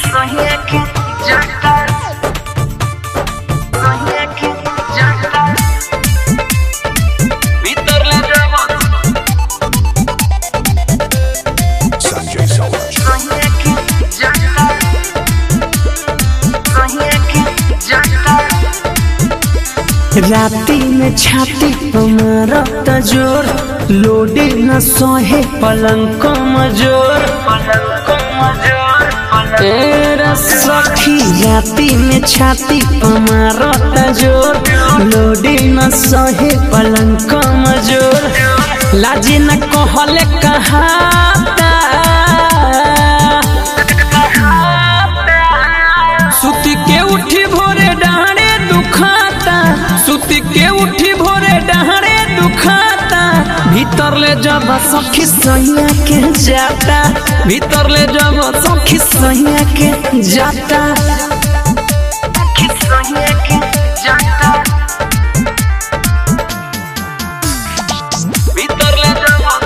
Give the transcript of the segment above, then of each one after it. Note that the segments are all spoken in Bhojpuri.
Sonhei que já tá. Sonhei que já tá. Vitor Ledramos. Sanjay Saurabh. Sonhei que já tá. Sonhei que já tá. राती में छाती मारत जोर लोडे न सोहे पलंग कमजोर तेरा सखी राती में छाती मारत जोर लोडे न सोहे पलंग कमजोर लाजे न कहले कहाता सुती के उठी भोरे डहारे दुखाता सुती के उठी भोरे डहारे दुखाता भीतर ले जब सखी सैया के जाता भीतर ले जब सखी सैया के जाता Sonhei que já tá. Vitor Ledramos.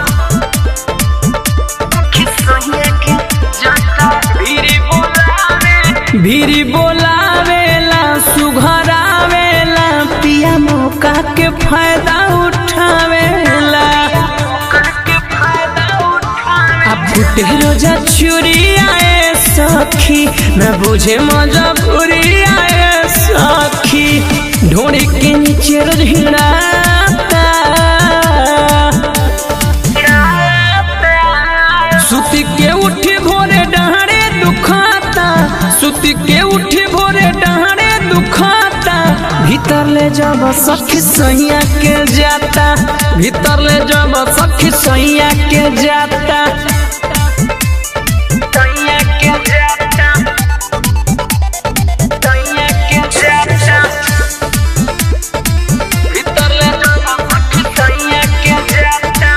Sonhei que já tá. Vire bolare. भीरी बोलावेला सुघरावेला पिया मौका के फायदा उठावेला करके फायदा उठाए अब फुटे रोजा चुरी आए सखी न बुझे मजबूरी आए सखी ढोड़ी के नीचे रोज हिड़ाता सुती के उठी भोरे डहारे दुखाता सुती के उठी भोरे डहारे दुखाता भीतर ले जब सखी सैया के जाता भीतर ले जब सखी सैया के जाता Sonhei que já tá. Sonhei que já tá. Vitor Ledramos. Sonhei que já tá.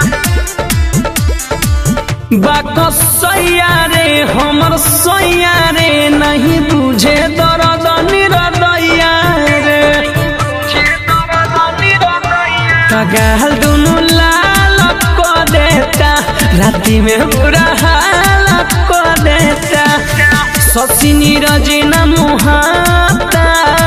बाक सैया रे हमर सैया रे नहीं बुझे दर्द निरदैया रे कगाल दुनु लाल को देता राति में बुरा हाल को देता ससी नीरज न मुहाता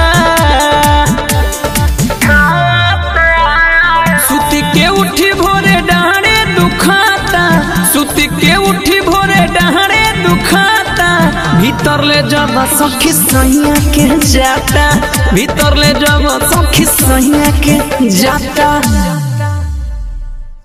सुती के उठी भोरे डहारे दुखाता सुती के उठी भोरे डहारे दुखाता भीतर ले जब सखी सैया के जाता भीतर ले जब सखी सैया के जाता